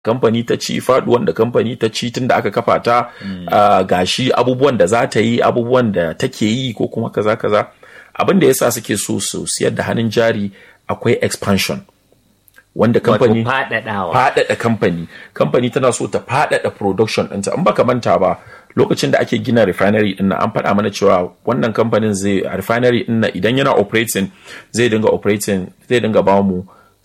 kamfani ta ci faduwan da kamfani ta ci tun da aka kafa ta gashi abubuwan da za ta yi abubuwan da take yi ko kuma kaza kaza abin da yasa suke so su siyar da hannun jari akwai expansion wanda kamfani faɗaɗa kamfani kamfani tana so ta faɗaɗa production ɗinta in baka manta ba lokacin da ake gina refinery ɗin an faɗa mana cewa wannan kamfanin zai refinery ɗin idan yana operating zai dinga operating zai dinga ba mu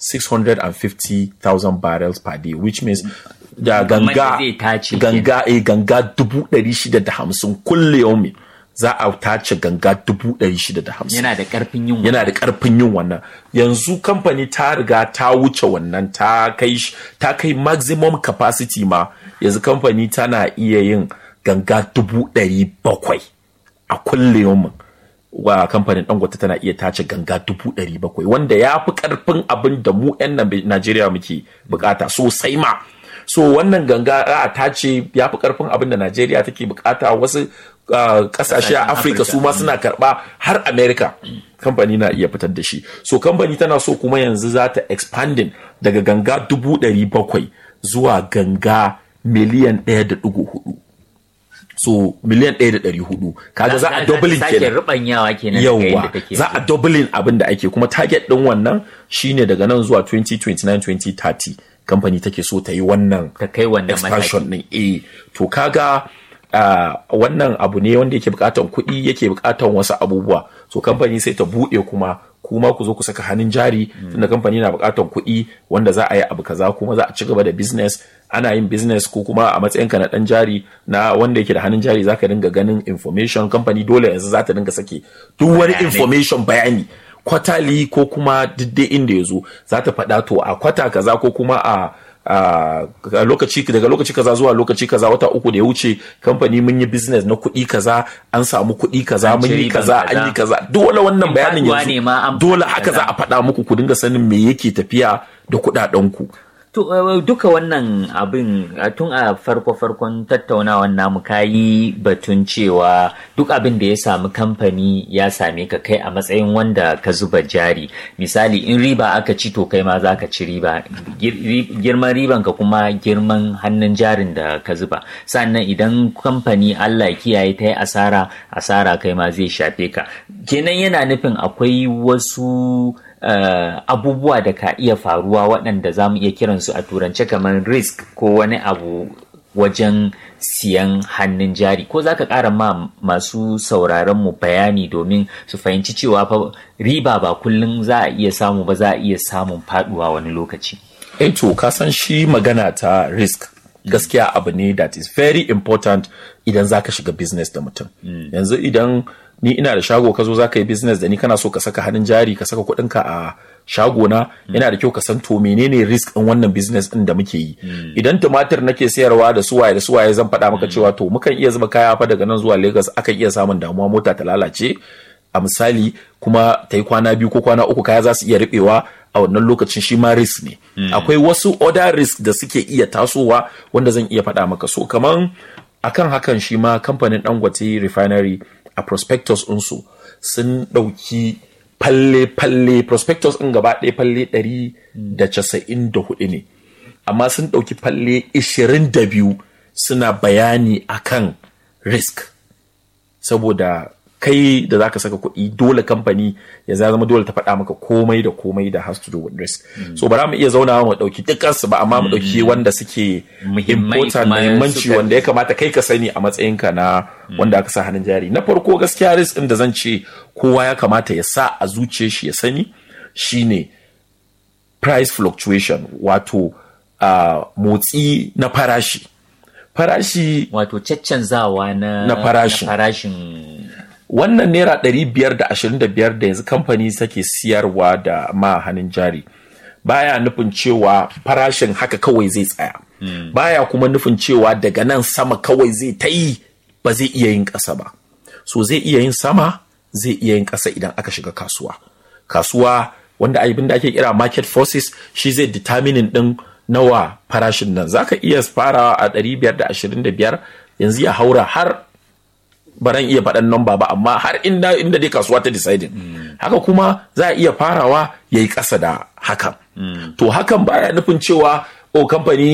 650,000 barrels per day which means da ganga ganga eh ganga dubu ɗari shida da hamsin kulle yaumi za a tace ganga dubu ɗari shida da hamsin yana da ƙarfin yin yana da ƙarfin yin wannan yanzu kamfani ta riga ta wuce wannan ta kai ta kai maximum capacity ma yanzu kamfani tana iya yin ganga dubu ɗari bakwai a kulle yaumin wa kamfanin dangote tana iya tace ganga dubu ɗari bakwai wanda ya fi ƙarfin abin da mu 'yan Najeriya muke bukata sosai ma so wannan ganga a tace ya fi ƙarfin abin da Najeriya take bukata wasu ƙasashe a Afirka su ma suna karɓa har America kamfani na iya fitar da shi so kamfani tana so kuma yanzu za ta expanding daga ganga dubu ɗari bakwai zuwa ganga miliyan ɗaya da ɗigo hudu so miliyan ɗaya da ɗari hudu kaga za a doubling kenan rubanyawa kenan yawa za a doubling abin da ake kuma target ɗin wannan shine daga nan zuwa 2029 2030 kamfani take so ta yi wannan ta kai wannan expansion ɗin eh to kaga Uh, wannan abu ne wanda yake bukatan kuɗi yake bukatan wasu abubuwa so kamfani sai ta buɗe kuma kuma ku zo ku saka hannun jari mm. tunda kamfani na bukatan kuɗi wanda za a yi abu kaza kuma za a ci gaba da business ana yin business ko kuma a matsayinka na dan jari na wanda yake da hannun jari zaka dinga ganin information kamfani dole yanzu za ta dinga sake duk wani information bayani kwatali ko kuma duk inda ya zo za ta faɗa to a kwata kaza ko kuma a Uh, lokaci daga lokaci kaza zuwa lokaci kaza wata uku da ya wuce kamfani mun yi business na kuɗi kaza an samu kuɗi kaza mun yi kaza an yi kaza dole wannan bayanin yanzu dole haka za a faɗa muku ku dinga sanin me yake tafiya da kuɗaɗen ku To, uh, duka wannan abin uh, tun a farko-farkon tattaunawan namu kayi batun cewa duk abin da ya samu kamfani ya same ka kai a matsayin wanda ka zuba jari. Misali, in riba aka ci to kai ma za ka ci riba. Girman riban ka kuma girman hannun jarin da ka zuba. Sannan idan kamfani Allah kiyaye ta yi asara, asara kai ma zai shafe ka. Kenan yana nufin akwai wasu Uh, abubuwa da ka iya faruwa waɗanda za mu iya kiransu a turance kamar risk ko wani abu wajen siyan hannun jari ko za ka ƙara ma masu sauraron mu bayani domin su fahimci cewa fa riba ba kullum za a iya samu ba za a iya samun faduwa wani lokaci. Eh to ka san shi magana ta risk gaskiya abu ne that is very important idan za ka shiga business da mutum. Mm. Yanzu idan ni ina da shago ka zo za ka yi business da ni kana so ka saka hannun jari ka saka kuɗinka a shago na yana da kyau ka san to menene risk ɗin wannan business ɗin da muke yi idan tumatir nake sayarwa da suwaye da suwaye zan faɗa maka cewa to mukan iya zuba kaya fa daga nan zuwa Lagos akan iya samun damuwa mota ta lalace a misali kuma ta yi kwana biyu ko kwana uku kaya za su iya riɓewa a wannan lokacin shi ma risk ne akwai wasu other risk da suke iya tasowa wanda zan iya faɗa maka so kaman akan hakan shi ma kamfanin dangote refinery a prospectus ɗinsu sun ɗauki falle-falle prospectus ɗin gaba ɗaya falle ɗari da casa'in da hudu ne amma sun ɗauki falle ishirin da biyu suna bayani akan risk saboda kai da zaka saka kuɗi dole kamfani ya zama dole ta faɗa maka komai da komai da has to do with risk mm. so ba mu iya zauna mu ɗauki dukkansu ba amma mu ɗauki mm. wanda suke important muhimmanci wanda ya kamata kai ka sani a matsayinka na mm. wanda aka sa hannun jari na farko gaskiya risk ɗin da zan ce kowa ya kamata ya sa a zuciyar shi ya sani shine price fluctuation wato uh, motsi na farashi farashi wato caccanzawa na, na farashin, na farashin wannan naira ɗari biyar da ashirin da biyar da yanzu kamfani take siyarwa da ma hannun jari baya nufin cewa farashin haka kawai zai tsaya hmm. baya kuma nufin cewa daga nan sama kawai zai ta yi ba zai iya yin ƙasa ba so zai iya yin sama zai iya yin ƙasa idan aka shiga kasuwa kasuwa wanda abin da ake kira market forces shi zai determining ɗin nawa farashin nan zaka iya farawa a ɗari biyar da ashirin da biyar yanzu ya haura har baran iya faɗan namba ba amma har inda inda dai kasuwa ta deciding mm. haka kuma za a iya farawa ya yi ƙasa da hakan mm. to hakan baya nufin cewa o kamfani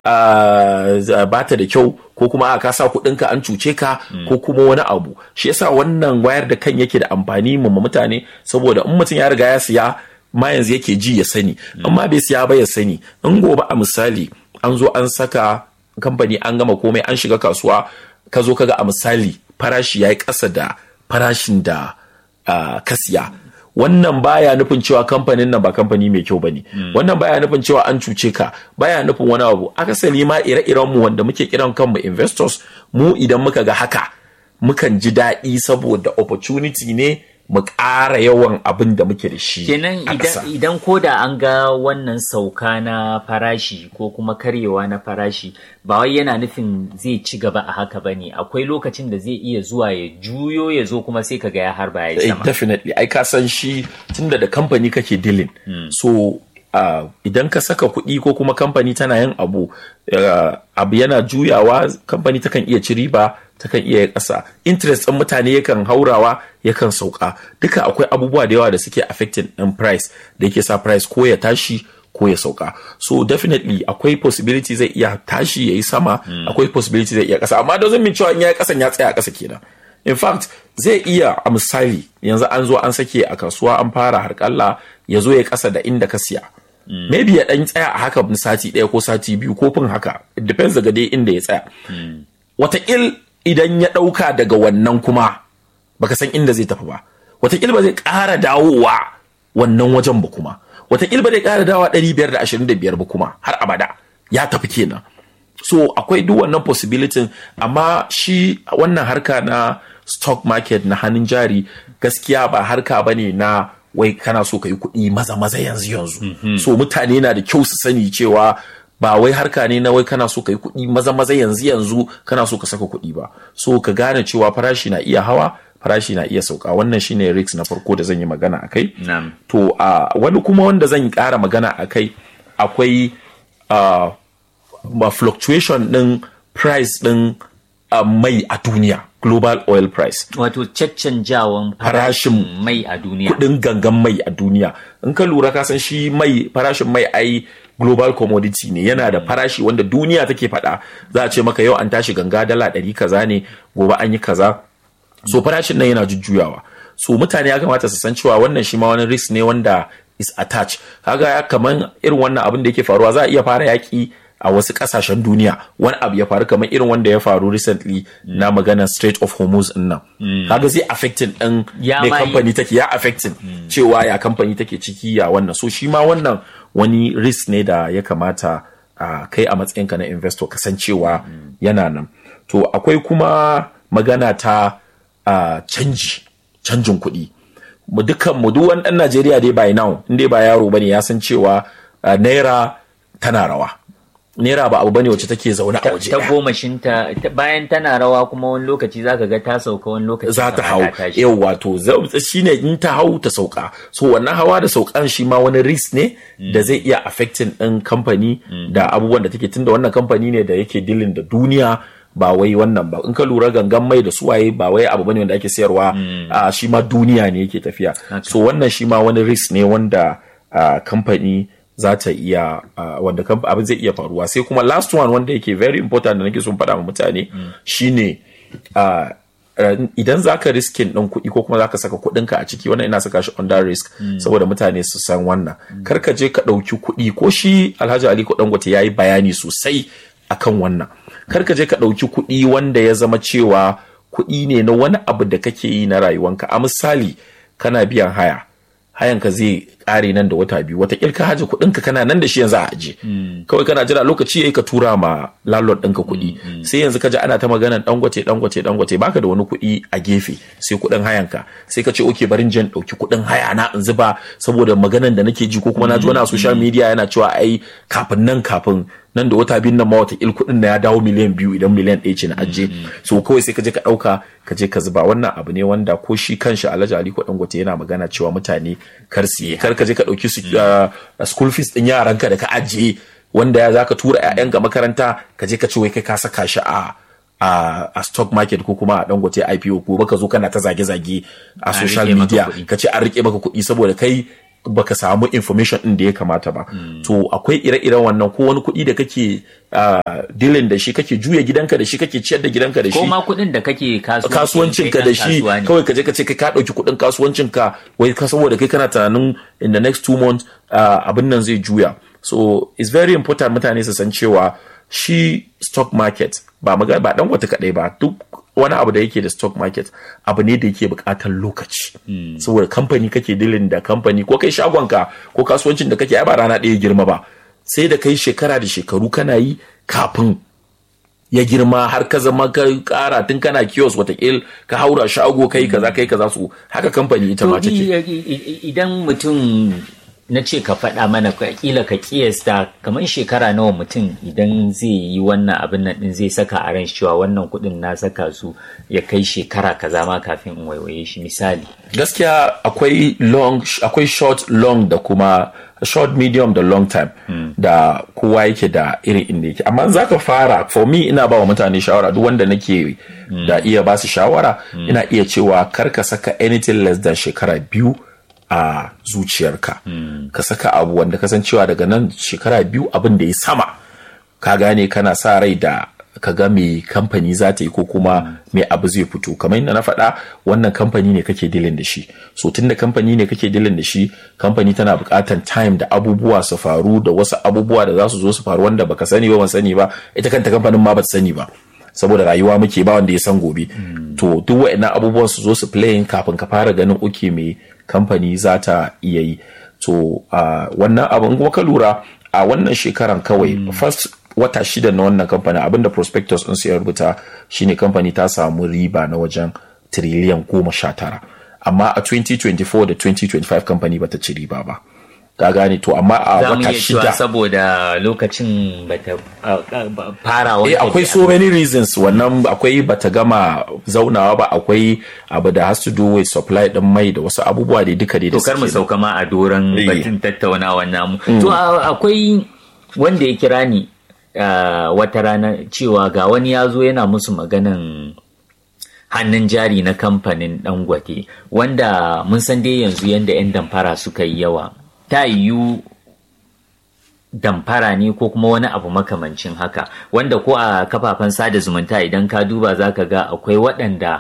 uh, ba ta da kyau ko kuma a kasa kuɗinka an cuce ka ko kuma wani abu shi yasa wannan wayar da kan yake da amfani mu mutane saboda in mutum ya riga ya siya ma yanzu yake ji ya sani amma bai siya ba ya sani in gobe a misali an zo an saka kamfani an gama komai an shiga kasuwa ka zo kaga a misali farashi ya yi ƙasa da farashin da uh, ka siya wannan baya nufin cewa kamfanin nan ba kamfani mai kyau bane wannan baya nufin cewa an cuce ka baya nufin wani abu akasari ma ire-iren mu wanda muke kiran kanmu investors mu idan muka ga haka mukan ji daɗi saboda opportunity ne mu ƙara yawan abin da muke da shi kenan idan, idan ko da an ga wannan sauka na farashi ko kuma karyewa na farashi ba wai yana nufin zai ci gaba a haka ba ne akwai lokacin da zai iya zuwa ya juyo ya zo kuma sai kaga ya harba ya sama definitely ai ka san shi tunda da kamfani kake dilin so uh, idan ka saka kuɗi ko kuma kamfani tana yin abu uh, abu yana juyawa kamfani takan iya ci riba takan iya ƙasa interest ɗin mutane yakan haurawa yakan sauka duka akwai abubuwa da yawa da suke affecting ɗin price da yake sa price ko ya tashi ko ya sauka so definitely akwai possibility zai iya tashi ya yi sama akwai possibility zai iya ƙasa amma doesn't mean cewa in ya yi ƙasan ya tsaya a ƙasa kenan in fact zai iya a misali yanzu an zo an sake a kasuwa an fara harƙalla ya zo ya ƙasa da inda ka siya Mm. maybe ya dan tsaya a haka sati ɗaya ko sati biyu ko fin haka it depends daga dai inda ya tsaya mm. wataƙil idan ya ɗauka daga wannan kuma baka san inda zai tafi ba wataƙil ba zai ƙara dawowa wannan wajen ba kuma wataƙil ba zai ƙara dawowa ɗari biyar da ashirin da biyar ba kuma har abada ya tafi kenan so akwai duk wannan possibility amma shi wannan harka na stock market na hannun jari gaskiya ba harka ba ne na wai kana so ka yi kuɗi maza maza yanzu yanzu mm -hmm. so mutane na da kyau su sani cewa ba wai harka ne na wai kana so ka yi kuɗi maza maza yanzu yanzu kana so ka saka kuɗi ba so ka gane cewa farashi na iya hawa farashi na iya sauka wannan shine risk na farko da zan yi magana a kai to a uh, wani kuma wanda zan yi ƙara magana a kai akwai uh, fluctuation ɗin price ɗin uh, mai a duniya global oil price. Wato caccanjawan farashin mai a duniya. Kudin gangan mai a duniya. In ka lura ka san shi mai farashin mai ai global commodity ne yana da farashi wanda duniya take faɗa za a ce maka yau an tashi ganga dala ɗari kaza ne gobe an yi kaza. So farashin nan yana jujjuyawa. So mutane ya kamata su san cewa wannan shi ma wani risk ne wanda is attached. Kaga kaman irin wannan abin da yake faruwa za a iya fara yaƙi a wasu kasashen duniya wani abu ya faru kamar irin wanda ya faru recently mm. na maganar Strait of Hormuz din nan mm. kaga zai affecting din mai kamfani take ya affecting mm. cewa ya kamfani take ciki ya wannan so shi ma wannan wani risk ne da ya kamata uh, kai a matsayinka na investor kasancewa yana nan to akwai kuma magana ta uh, canji canjin kuɗi mu dukkan mu duk wani ɗan Najeriya dai by now in dai ba yaro bane ya san cewa uh, naira tana rawa naira ba abu bane wacce take zaune a waje ta gomashinta bayan tana rawa kuma wani lokaci zaka ga ta sauka wani lokaci za ta hau yau wato shine in ta hau ta sauka so wannan hawa da saukan shi ma wani risk ne da zai iya affecting din kamfani da abubuwan da take tunda wannan kamfani ne da yake dilin da duniya ba wai wannan ba in ka lura gangan mai da suwaye ba wai abu bane wanda ake sayarwa a shi ma duniya ne yake tafiya so wannan shi ma wani risk ne wanda kamfani za ta iya uh, wanda abin zai iya faruwa sai kuma last one wanda yake very important da nake son faɗa ma mutane mm. shine uh, uh, idan za ka riskin ɗin kuɗi ko kuma za ka saka kuɗinka a ciki wannan ina saka shi under risk mm. saboda mutane su san wannan mm. kar ka je ka ɗauki kuɗi ko shi alhaji ali dangote ya yi bayani sosai akan wannan kar ka je ka ɗauki kuɗi wanda ya zama cewa kuɗi ne na wani abu da kake yi na rayuwanka a misali kana biyan haya hayanka zai kare nan da wata biyu wata ka haje kuɗinka kana nan da shi yanzu a aje kawai kana jira lokaci yayi ka tura ma landlord ɗinka kuɗi sai yanzu ka ji ana ta magana dangwace dangwace dangwace baka da wani kuɗi a gefe sai kuɗin hayanka sai ka ce oke barin jan ɗauki kuɗin haya na in zuba saboda maganan da nake ji ko kuma na ji wani a social media yana cewa ai kafin nan kafin nan da wata biyun nan ma wata kuɗin na ya dawo miliyan biyu idan miliyan ɗaya ce na ajiye so kawai sai ka je ka ɗauka ka je ka zuba wannan abu ne wanda ko shi kanshi alhaji aliko dangote yana magana cewa mutane kar siye kar ka je ka ɗauki school fees ɗin yaranka da ka ajiye wanda ya za ka tura 'ya'yanka makaranta ka je ka ce wai kai ka saka shi a a, a stock market ko kuma a dangote IPO ko baka zo kana ta zage-zage a social media ka ce an rike maka kuɗi saboda kai baka samu information din da ya kamata ba to akwai ire-iren wannan ko wani kuɗi da kake dilin da shi kake juya gidanka da shi kake ciyar da gidanka da shi ko ma kuɗin da kake kasuwancin ka da shi kawai ka je ka ce kai ka ɗauki kuɗin kasuwancin ka wai ka saboda kai kana tunanin in the next two months abin nan zai juya so it's very important mutane su san cewa shi stock market ba ba dan wata kaɗai ba duk wani abu da yake da stock market abu ne da yake buƙatar lokaci saboda kamfani kake dilin da kamfani ko kai shagonka ko kasuwancin da kake ai ba rana ɗaya girma ba sai da kai shekara da shekaru kana yi kafin ya girma har ka zama ka kara tun kana kiosk watakil ka haura shago kai kaza kai kaza su haka kamfani ita ma take idan mutum na ce ka faɗa mana kila ka kiyasta kamar shekara nawa mutum idan zai yi wannan abin nan din zai saka a ran cewa wannan kuɗin na saka su ya kai shekara kaza ma kafin in waiwaye shi misali gaskiya akwai long akwai short long da kuma short medium da long time mm. da kowa yake da irin inda yake amma za ka fara for me ina ba wa mutane shawara duk wanda nake mm. da iya ba su shawara mm. ina iya cewa kar ka saka anything less than shekara biyu a zuciyarka ka saka abu wanda kasancewa daga nan shekara biyu abin da ya sama ka gane kana sa rai da ka ga me kamfani za ta yi ko kuma me abu zai fito kamar yadda na faɗa wannan kamfani ne kake dilin da shi so tun da kamfani ne kake dilin da shi kamfani tana buƙatar time da abubuwa su faru da wasu abubuwa da za su zo su faru wanda baka sani ba ban sani ba ita kanta kamfanin ma ba sani ba saboda rayuwa muke ba wanda ya san gobe to duk wa'annan abubuwan su zo su playing kafin ka fara ganin uke me kamfani za ta iya yi to wannan abin kuma ka lura a wannan shekaran kawai first wata shida na wannan kamfani abinda prospectus ɗin ya rubuta shine kamfani ta samu riba na wajen tiriliyan goma sha tara amma a 2024 da 2025 kamfani bata ci riba ba ka gane to amma a wata shida saboda lokacin bata fara eh akwai so many reasons wannan akwai bata gama zaunawa ba akwai abu da has to do with supply din mai da wasu abubuwa da duka da to kar mu sauka ma a doron batun tattaunawa namu to akwai wanda ya kira ni wata rana cewa ga wani ya zo yana musu maganan hannun jari na kamfanin dangote wanda mun san dai yanzu yadda 'yan damfara suka yi yawa ta yiwu damfara ne ko kuma wani abu makamancin haka wanda ko a kafafen sada zumunta idan ka duba za ka ga akwai waɗanda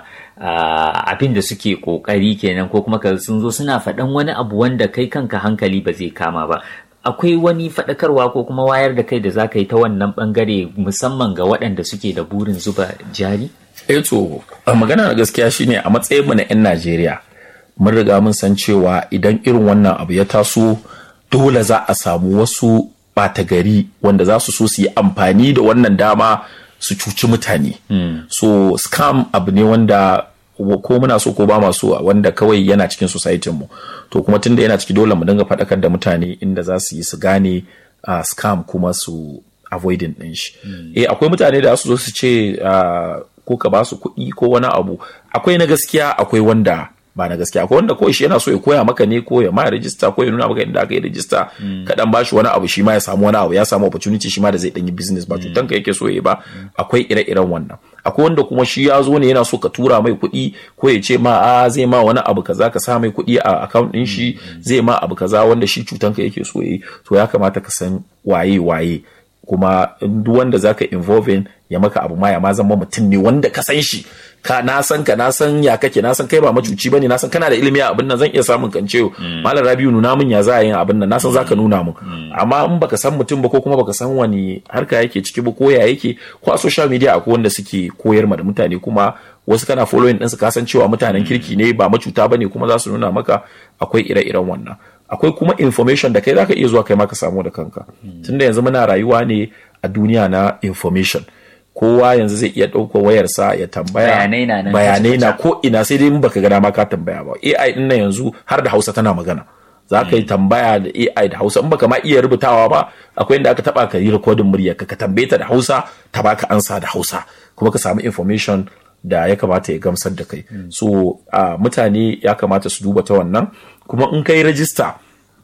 abin da suke ƙoƙari kenan ko kuma sun zo suna faɗan wani abu wanda kai kanka hankali ba zai kama ba akwai wani faɗakarwa ko kuma wayar da kai da za ka yi ta wannan ɓangare musamman ga waɗanda suke da burin zuba jari? Eto, magana na gaskiya shine a matsayin mu na 'yan Najeriya mun riga mun san cewa idan irin wannan abu ya taso dole za a samu wasu ɓata gari wanda za su so su yi amfani da wannan dama su cuci mutane. Mm. So scam abu ne wanda ko muna so ko ba ma so wanda kawai yana cikin society mu to kuma tunda yana ciki dole mu dinga faɗakar da mutane inda za su yi su gane uh, scam kuma su avoiding din shi mm. eh akwai mutane da su zo su ce uh, ko ka ba su kuɗi ko wani abu akwai na gaskiya akwai wanda ba na gaskiya akwai wanda kawai shi yana so ya koya maka ne ko ya ma rijista ko ya nuna maka inda aka yi rijista mm. ka dan bashi wani abu shi ma ya samu wani abu ya samu opportunity shi ma da zai dan yi business ba cutan ka yake so ya ba akwai ire-iren wannan akwai wanda kuma shi ya zo ne yana so ka tura mai kuɗi ko ya ce ma a zai ma wani abu kaza ka sa mai kuɗi a account ɗin shi zai ma abu kaza wanda shi cutan ka yake so ya yi to ya kamata ka san waye waye kuma duk wanda zaka involving ya maka abu ma ya ma zama mutum ne wanda ka san shi ka na san ka na san ya kake na san kai ba macuci bane na san kana da ilimi a abin nan zan iya samun kan cewa malam Rabiu nuna min ya za a yin abin nan na san zaka nuna min amma in baka san mutum ba ko kuma baka san wani harka yake ciki ba ko ya yake ko a social media akwai wanda suke koyar ma da mutane kuma wasu kana following ɗinsu ka san cewa mutanen kirki ne ba macuta bane kuma za su nuna maka akwai ire-iren wannan akwai kuma information da kai zaka iya zuwa kai ma ka samu da kanka tunda yanzu muna rayuwa ne a duniya na information kowa yanzu zai iya ɗauka wayarsa ya tambaya bayanai na ko ina sai dai in baka gana ma ka tambaya ba AI din nan yanzu har da Hausa tana magana za ka yi tambaya da AI da Hausa in baka ma iya rubutawa ba akwai inda aka taba ka yi recording murya ka tambaye ta da Hausa ta baka ansa da Hausa kuma ka samu information da ya kamata ya gamsar da kai so uh, mutane ya kamata su duba ta wannan kuma in kai rajista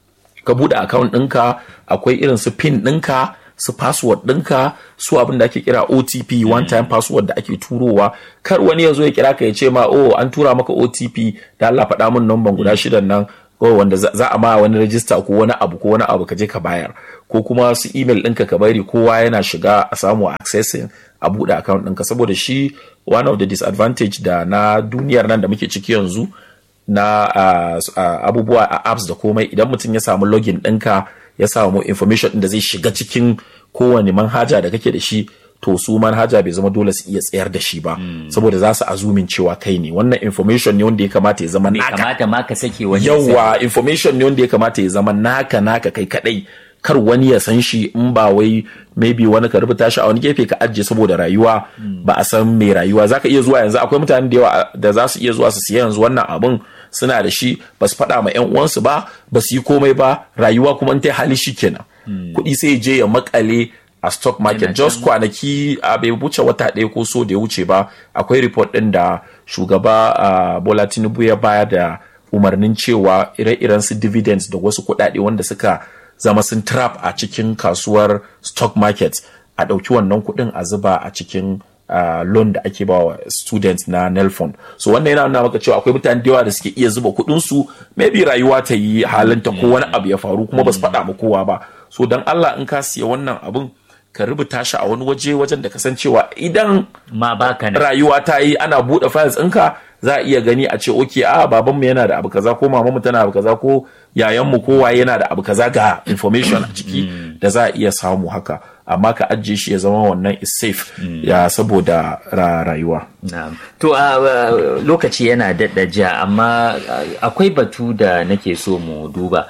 ka buɗe account ɗinka akwai irin su pin ɗinka su password ɗinka su abin da ake kira OTP one time password da ake turowa kar wani ya zo ya kira ka ya ce ma oh an tura maka OTP da Allah faɗa min number guda shidan nan ko wanda za a ma wani rajista ko wani abu ko wani abu ka je ka bayar ko kuma su email ɗinka ka bari kowa yana shiga a samu accessing a buɗe account ɗinka saboda shi one of the disadvantage da na duniyar nan da muke ciki yanzu na uh, uh, abubuwa a apps da komai idan mutum ya samu login ɗinka ya samu information ɗin da zai shiga cikin kowane manhaja da kake da shi to su manhaja bai zama dole su iya tsayar da shi ba mm. saboda za su azumin cewa kai ne wannan information ne wanda ya kamata ya zama naka kamata ma ka sake wani yawa information ne wanda ya kamata ya zama naka naka kai kadai kar wani ya san shi in ba wai maybe wani ka rubuta shi a wani gefe ka ajiye saboda rayuwa mm. ba a san mai rayuwa zaka iya zuwa yanzu akwai mutane da yawa da za su iya zuwa su siya yanzu wannan abun suna da shi ba su faɗa ma 'yan uwansu ba ba su yi komai ba rayuwa kuma in ta hali shi kenan mm. kuɗi sai je ya makale a stock market just kwanaki a bai wuce wata ɗaya ko so da ya wuce ba akwai report ɗin da shugaba uh, bola tinubu ya bayar da umarnin cewa ire-iren su dividends da wasu kuɗaɗe wanda suka zama sun trap a cikin kasuwar stock market a ɗauki wannan kuɗin a zuba a cikin uh, loan da ake bawa students na nelfond so wannan yana nuna maka cewa akwai mutane da yawa da suke iya zuba kuɗin su maybe rayuwa ta yi halinta ko wani abu ya faru kuma ba su faɗa ma kowa ba so dan Allah in ka siya wannan abun ka rubuta shi a wani waje wajen da kasancewa idan ma baka rayuwa ta yi ana buɗe files ɗinka za a iya gani a ce oke a babanmu yana da abu kaza ko mamanmu tana abu kaza ko yayanmu ko waye yana da abu kaza ga information a ciki da za a iya samu haka amma ka ajiye shi ya zama wannan is safe ya saboda rayuwa to a lokaci yana daɗa ja amma akwai batu da nake so mu duba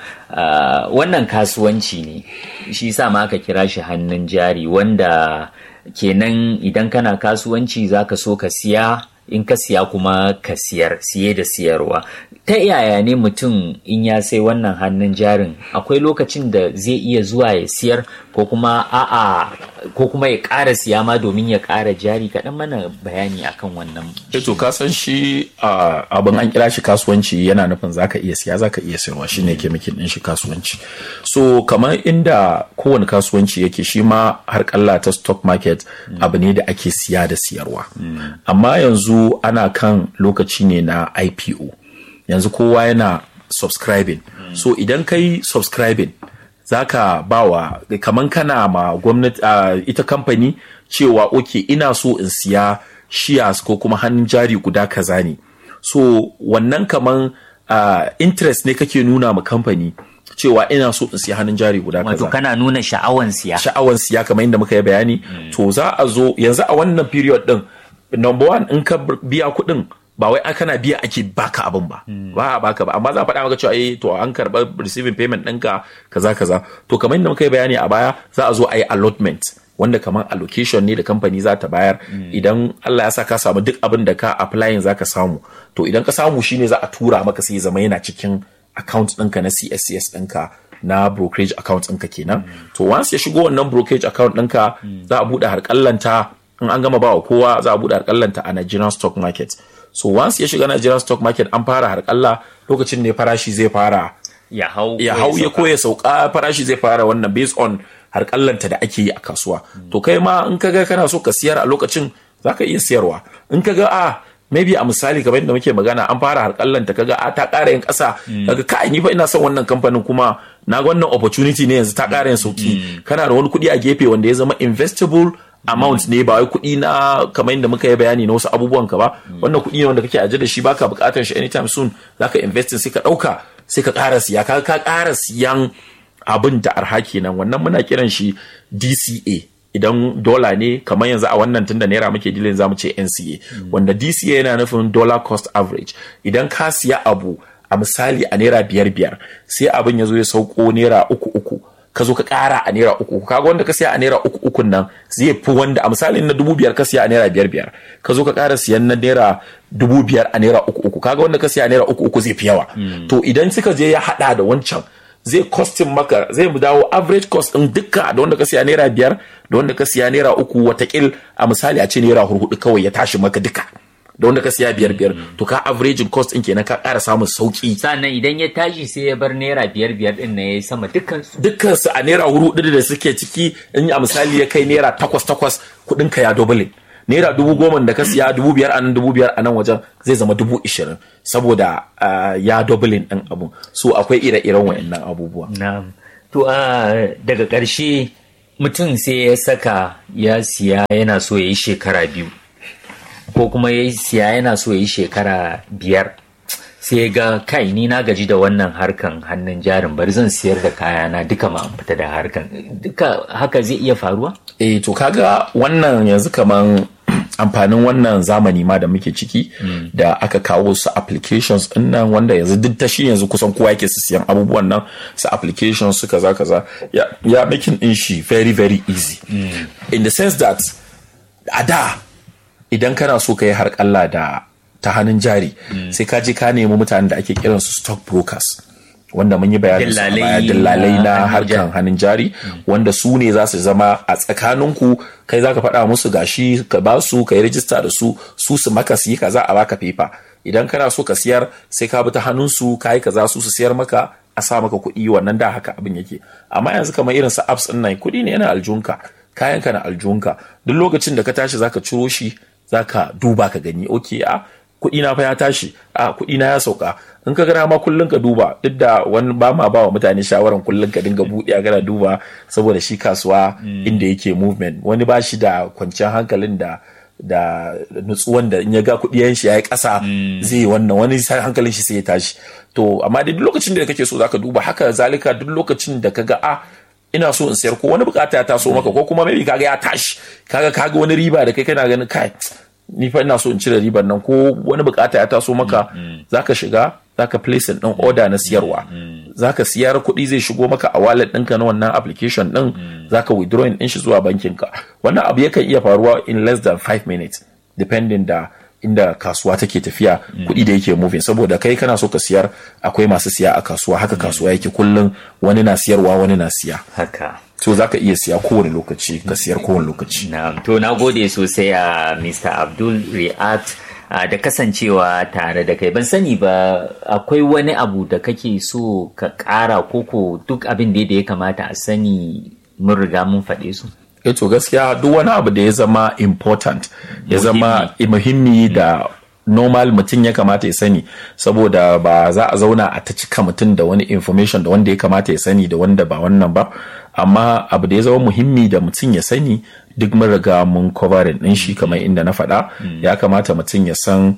wannan kasuwanci ne shi sa ma aka kira shi hannun jari wanda kenan idan kana kasuwanci zaka so ka siya in ka siya kuma ka siyar siye da siyarwa ta yaya ne mutum in ya sai wannan hannun jarin akwai lokacin da zai iya zuwa ya siyar ko kuma a'a ko kuma ya ƙara siya ma domin ya ƙara jari kaɗan mana bayani akan wannan to ka san shi abin an kira shi kasuwanci yana nufin zaka iya siya zaka iya sayarwa shine ke miki din shi kasuwanci so kamar inda kowane kasuwanci yake shi ma har kalla ta stock market abu ne da ake siya da siyarwa amma yanzu ana kan lokaci ne na IPO yanzu kowa yana subscribing so idan kai subscribing zaka bawa kaman kana ma gwamnati uh, ita kamfani cewa oke ina so in siya shares ko kuma hannun jari guda kaza ne so wannan kaman uh, interest ne kake nuna ma kamfani cewa ina so in siya hannun jari guda kaza. Wato kana nuna sha'awan siya. Sha'awan siya kamar yadda muka yi bayani. Mm. To za a zo yanzu a wannan period din number one in ka biya kuɗin ba wai kana biya ake baka abin ba ba a baka ba amma za a faɗa maka cewa eh to an karɓa receiving payment ɗinka kaza kaza to kamar yadda muka yi bayani a baya za a zo a yi allotment wanda kamar allocation ne da kamfani za ta bayar idan Allah ya sa ka samu duk abin da ka applying za ka samu to idan ka samu shine za a tura maka sai zama yana cikin account ɗinka na CSCS ɗinka na brokerage account ɗinka kenan to once ya shigo wannan brokerage account ɗinka za a buɗe harƙallanta in an gama bawa kowa za a buɗe harƙallanta a Nigerian stock market so once ya shiga Nigerian stock market an fara harƙalla lokacin ne farashi zai fara ya hau ya hau ya koya sauka farashi zai fara wannan based on harƙallanta da ake yi a kasuwa to kai ma in kaga kana so ka siyar a lokacin zaka iya siyarwa in kaga a maybe a misali kamar yadda muke magana an fara harƙallanta kaga a ta ƙara yin ƙasa kaga kai ni fa ina son wannan kamfanin kuma na ga wannan opportunity ne yanzu ta ƙara yin sauki kana da wani kuɗi a gefe wanda ya zama investable amount ne ba wai kuɗi na kamar yadda muka yi bayani na wasu abubuwan ka ba wannan kuɗi ne wanda kake aje da shi baka buƙatar shi anytime soon zaka invest sai ka ɗauka sai ka ƙara siya ka ka ƙara siyan abin da arha kenan wannan muna kiran shi DCA idan dola ne kamar yanzu a wannan tunda naira muke dilin zamu ce NCA wanda DCA yana nufin dollar cost average idan ka siya abu a misali a naira biyar biyar sai abin ya zo ya sauko naira uku uku ka zo ka ƙara a naira uku kaga wanda ka siya a naira uku ukun nan zai fi wanda a misalin na dubu biyar ka siya a naira biyar biyar ka zo ka ƙara siyan na naira dubu biyar a naira uku uku kaga wanda ka siya a naira uku uku zai fi yawa to idan suka je ya haɗa da wancan zai costin maka zai mu dawo average cost din dukka da wanda ka siya naira biyar da wanda ka siya naira uku watakil a misali a ce naira hurhudu kawai ya tashi maka duka da wanda ka siya biyar biyar to ka averaging cost din kenan ka ƙara samun sauki sannan idan ya tashi sai ya bar naira biyar biyar din na yayi sama dukkan su dukkan su a naira hurhudu da suke ciki in a misali ya kai naira takwas takwas kuɗin ka ya double naira dubu goma da ka siya dubu biyar a nan dubu biyar a nan wajen zai zama dubu ishirin saboda ya doubling ɗin abu so akwai ire-iren wa'annan abubuwa na'am to daga ƙarshe mutum sai ya saka ya siya yana so ya yi shekara biyu ko kuma ya siya yana so ya yi shekara biyar sai ga kai ni na gaji da wannan harkan hannun jarin bari zan siyar da kayana duka ma fita da harkan duka haka zai iya faruwa eh to kaga wannan yanzu kaman amfanin wannan zamani ma da muke ciki mm. da aka kawo su applications din nan wanda yanzu duk ta shi yanzu kusan kowa yake su siyan abubuwan nan su applications su kaza kaza ya ya making din shi very very easy mm. in the sense that a da idan kana so ka yi harƙalla da ta hannun jari mm. sai ka je ka nemi mutanen da ake kiran su stock brokers wanda mun yi bayanin su a dillalai na harkan hannun jari wanda su ne za su zama a tsakaninku kai za ka faɗa musu gashi ka ba su ka yi rijista da su su su maka su yi kaza a baka fefa idan kana so ka siyar sai ka bi ta hannun su ka yi kaza su su siyar maka a sa maka kuɗi wannan da haka abin yake amma yanzu kamar irin su apps ɗin nan kuɗi ne yana aljunka kayan ka na aljunka duk lokacin da ka tashi zaka ciro shi zaka duba ka gani okay a kuɗi na fa ya tashi a kuɗi na ya sauka in ka gana ma kullun ka duba duk da wani ba ma ba wa mutane shawaran kullun ka dinga buɗe a gana duba saboda shi kasuwa inda yake movement wani ba shi da kwanciyar hankalin da da nutsuwan da in ya ga kuɗi shi ya yi ƙasa zai wannan wani hankalin shi sai ya tashi to amma duk lokacin da kake so zaka duba haka zalika duk lokacin da ka ga a ina so in sayar ko wani bukata ya taso maka ko kuma maybe kaga ya tashi kaga kaga wani riba da kai kana ganin kai ni fa ina so in cire riban nan ko wani bukata ya taso maka zaka shiga zaka place din order na siyarwa zaka siyar kuɗi zai shigo maka a wallet ɗinka na wannan application din zaka withdrawing din shi zuwa bankin ka wannan abu yakan iya faruwa in less than 5 minutes depending da inda kasuwa take tafiya kuɗi da yake moving saboda kai kana so ka siyar akwai masu siya a kasuwa haka kasuwa yake kullum wani na siyarwa wani na siya haka so za ka iya siya kowane lokaci ka siyar kowane lokaci na to na gode sosai a mr abdul ri'at da kasancewa tare da kai ban sani ba akwai wani abu da kake so ka ƙara koko duk abin da ya kamata a sani mun riga mun faɗe su eh to gaskiya duk wani abu da ya zama important ya zama muhimmi da normal mutum ya kamata ya sani saboda ba za a zauna a ta cika mutum da wani information da wanda ya kamata ya sani da wanda ba wannan ba amma abu da ya zama muhimmi da mutum ya sani duk mun riga mun covering din shi kamar inda na faɗa ya kamata mutum ya san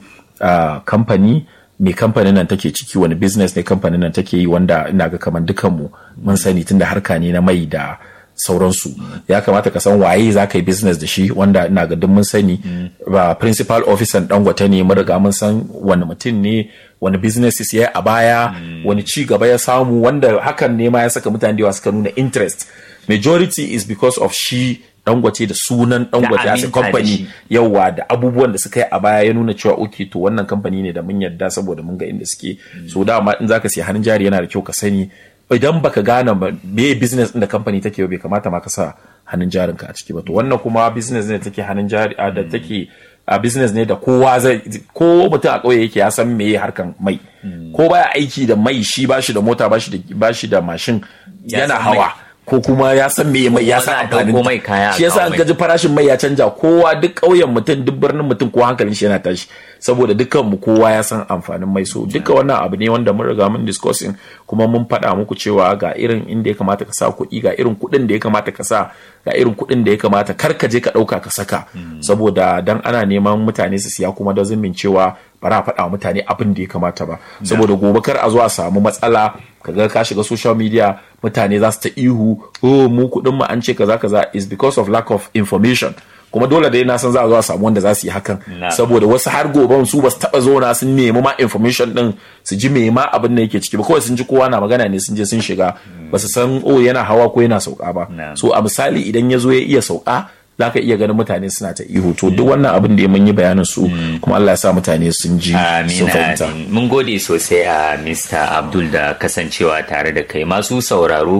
kamfani me kamfanin nan take ciki wani business ne kamfanin nan take yi wanda ina ga kamar dukanmu mun sani tunda harka ne na mai da sauransu ya kamata ka san waye za ka yi business da shi wanda ina ga duk mun sani ba principal officer dangote ne mun riga mun san wani mutum ne wani businesses ya yi a baya wani ci gaba ya samu wanda hakan ne ma ya saka mutane da yawa suka nuna interest majority is because of shi dangote da sunan dangote as a company yawa da abubuwan da suka yi a baya ya nuna cewa okay to wannan kamfani ne da mun yarda saboda mun ga inda suke so dama in zaka siya hannun jari yana da kyau ka sani idan baka gane ba me business din da kamfani take bai kamata ma ka sa hannun jarin ka a ciki ba to wannan kuma business ne take hannun jari da take a business ne da kowa zai ko mutum a ƙauye yake ya san meye harkan mai ko baya aiki da mai shi bashi da mota bashi da bashi da mashin yana hawa ko kuma ya san me mai ya san amfanin mai kaya shi yasa an gaji farashin mai ya canja kowa duk ƙauyen mutum duk birnin mutum ko hankalin shi yana tashi saboda dukkan mu kowa ya san amfanin mai so duka wannan abu ne wanda mun riga mun discussing kuma mun faɗa muku cewa ga irin inda ya kamata ka sa kuɗi ga irin kuɗin da ya kamata ka sa ga irin kuɗin da ya kamata kar ka je ka ɗauka ka saka saboda dan ana neman mutane su siya kuma da zumin cewa ba a faɗa wa mutane abin da ya kamata ba saboda gobe kar a zo a samu matsala kaga ka shiga social media mutane za su ta ihu oh mu kuɗin mu an ce kaza kaza is because of lack of information kuma dole dai na san za a zo a samu wanda za su yi hakan saboda wasu har gobe su ba su taba zona sun nemi ma information din su ji me ma abin da yake ciki ba kawai sun ji kowa na magana ne sun je sun shiga ba su san oh yana hawa ko yana sauka ba so a misali idan ya zo ya iya sauka za ka iya ganin mutane suna ta ihu to duk wannan abin da mun yi bayanin su kuma Allah ya sa mutane sun ji sun fahimta mun gode sosai a Mr. Abdul da kasancewa tare da kai masu sauraro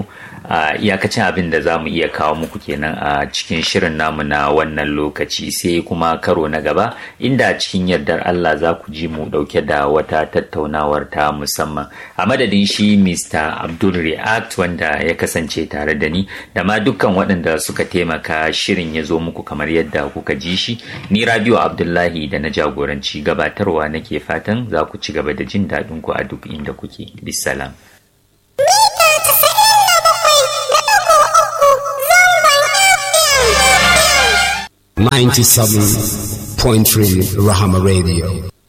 a iyakacin abin da za mu iya kawo muku kenan a cikin shirin namu na wannan lokaci sai kuma karo na gaba inda cikin yardar Allah za ku ji mu dauke da wata tattaunawar ta musamman a madadin shi Mr. Abdul React wanda ya kasance tare da ni da ma dukkan waɗanda suka taimaka shirin ya zo muku kamar yadda kuka ji shi ni Rabiu Abdullahi da na jagoranci gabatarwa nake fatan za ku ci gaba da jin daɗin ku a duk inda kuke bisalam Ninety-seven point three Rahama Radio.